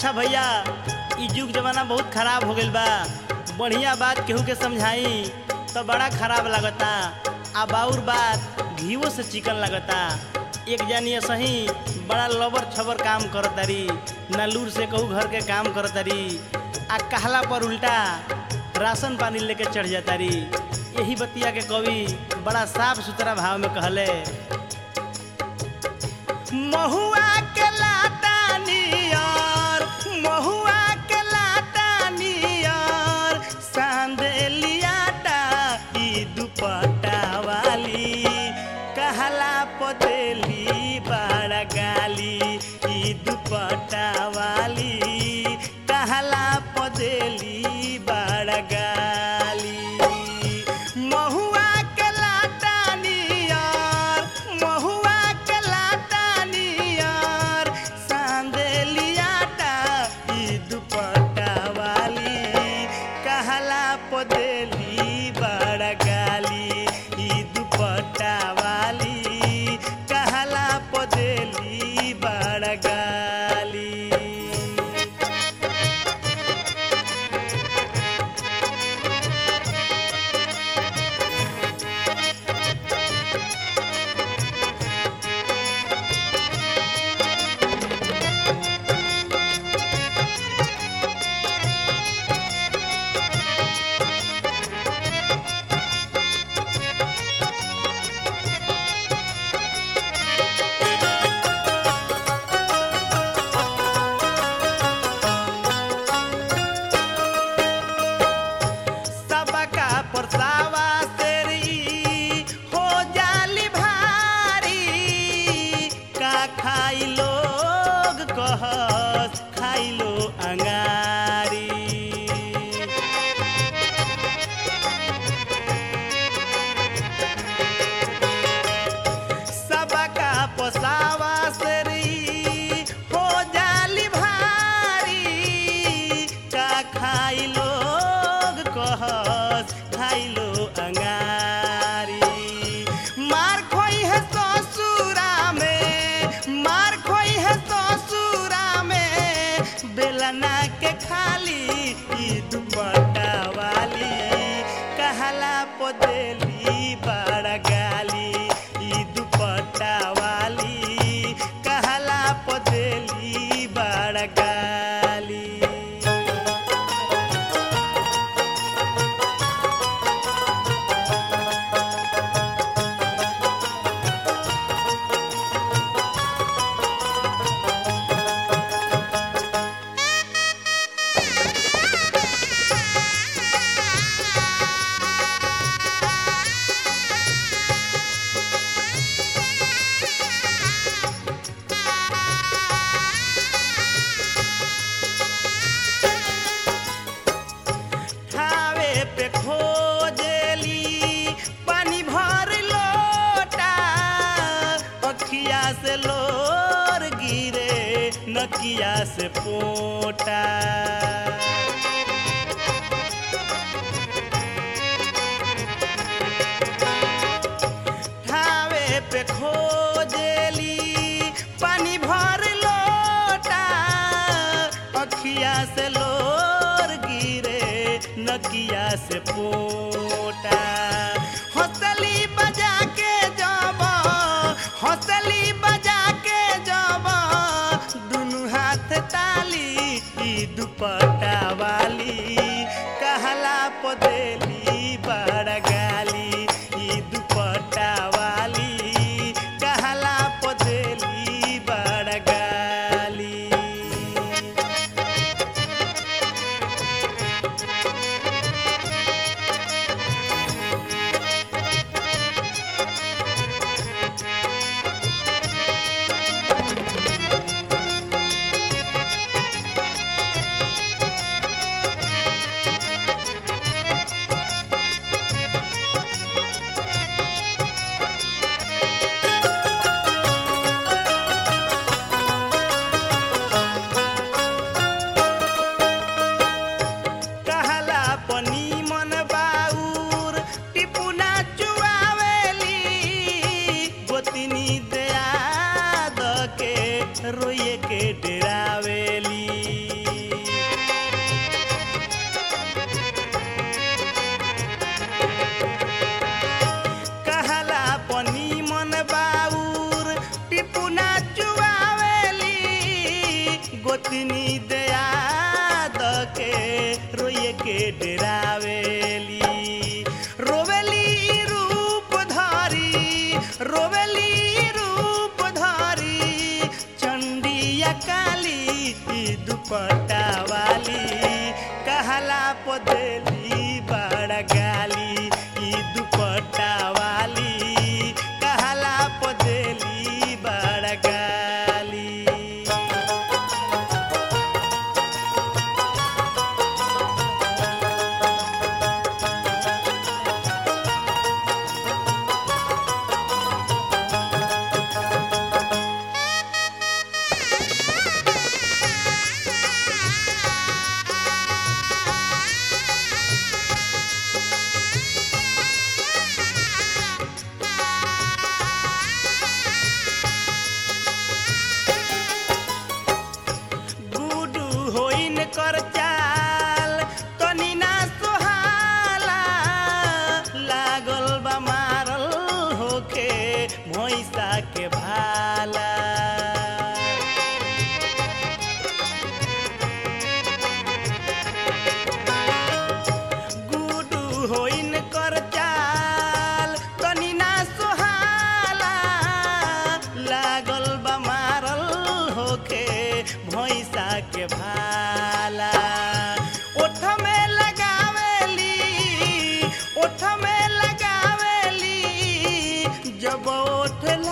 अच्छा भैया ई युग जमाना बहुत खराब हो गइल बा बढ़िया बात केहू के समझाई तो बड़ा खराब लगता आ बाउर बात घीवो से चिकन लगता एक जानी सही बड़ा लबर छबर काम करतारी ना लूर से कहू घर के काम करतारी आ कहला पर उल्टा राशन पानी लेके चढ़ जातारी यही बतिया के कवि बड़ा साफ सुथरा भाव में कहले महुआ के लाता नियर महुआ के लाता नियर सांदेलियाटा ई दुपट्टा वाली कहला पतेली बड़ा गाली ई दुपट्टा वाली कहला पतेली बड़ा गाली महुआ के लाता नियर महुआ के लाता नियर सांदेलियाटा ई दुपट्टा वाली कहला पदेली बड़ा गाली ई दुपट्टा वाली कहला पदेली बड़ा गाली सबका परसावा तेरी हो जाली भारी का खाई लोग कहस खाई लो अंगारी सबका पोसावा सरी हो जाली भारी का खाई लोग कहस खाई लो अंगारी मार खोई है ससुरा में मार खोई है ससुरा में बेलना के खाली ई दुपट्टा वाली कहला पदेली बड़ा गाली ई दुपट्टा वाली कहला पदेली बड़ा गाली ठावे पे खोजेली पानी भर लोटा अखिया से लोर गिरे नकिया से पोटा ठावे पे खोजेली पानी भर लोटा अखिया से लोर गिरे नकिया से पोटा हौसली बजा के जब हौसली बजा के जब दुनु हाथ ताली ई दुपट्टा वाली कहला पदेली बड़ा गाली ई दुपट्टा वाली कहला पदेली बड़ा गाली गोतनी दया के रोए के डरावेली रोवेली रूप धारी रोवेली रूप धारी चंडिया काली ई दुपट्टा वाली कहला पदेली बड़ा गाली ई दुपट्टा वाली कहला पदेली बड़ा गाली गुडू होइन कर चाल तनी ना सोहाला लागल बा मारल होके भैंसा के भाला गुडू होइन कर चाल तनी ना सोहाला लागल बा मारल होके भैंसा के भाला ओठ में लगावेली ओठ में लगावेली जब ओठ